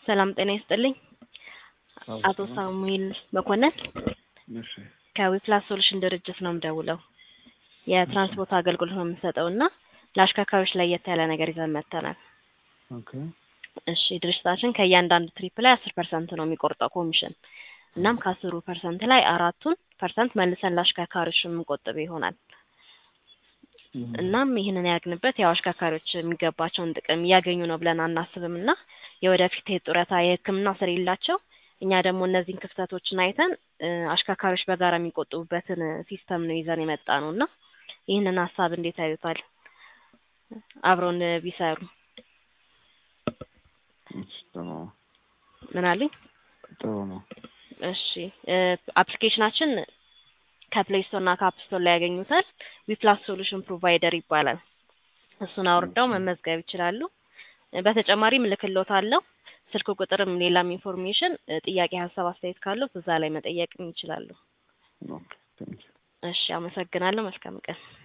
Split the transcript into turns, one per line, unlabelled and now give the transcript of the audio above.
ሰላም ጤና ይስጥልኝ። አቶ ሳሙኤል መኮንን
እሺ
ከዊፕላስ ሶሉሽን ድርጅት ነው የምደውለው። የትራንስፖርት አገልግሎት ነው የምንሰጠው እና ለአሽከርካሪዎች ለየት ያለ ነገር ይዘን መጥተናል።
ኦኬ
እሺ ድርጅታችን ከእያንዳንዱ ትሪፕ ላይ አስር ፐርሰንት ነው የሚቆርጠው ኮሚሽን። እናም ከአስሩ ፐርሰንት ላይ አራቱን ፐርሰንት መልሰን ለአሽከርካሪዎች የምንቆጥብ ይሆናል። እናም ይህንን ያግንበት ያው አሽከርካሪዎች የሚገባቸውን ጥቅም እያገኙ ነው ብለን አናስብም እና የወደፊት የጡረታ የሕክምና ስለሌላቸው እኛ ደግሞ እነዚህን ክፍተቶችን አይተን እ አሽከርካሪዎች በጋራ የሚቆጥቡበትን ሲስተም ነው ይዘን የመጣ ነው እና ይህንን ሀሳብ እንዴት ያዩታል? አብረውን ቢሰሩ
እሺ፣ ጥሩ ነው
ምን አሉኝ?
ጥሩ ነው።
እሺ እ አፕሊኬሽናችን ከፕሌይ ስቶር እና ከአፕ ስቶር ላይ ያገኙታል። ዊፕላስ ሶሉሽን ፕሮቫይደር ይባላል። እሱን አውርደው መመዝገብ ይችላሉ። እ በተጨማሪም እልክልዎታለሁ ስልክ ቁጥርም ሌላም ኢንፎርሜሽን እ ጥያቄ፣ ሀሳብ፣ አስተያየት ካለው እዛ ላይ መጠየቅም ይችላሉ።
ኦኬ ቴንክ ዩ
እሺ አመሰግናለሁ። መልካም ቀን።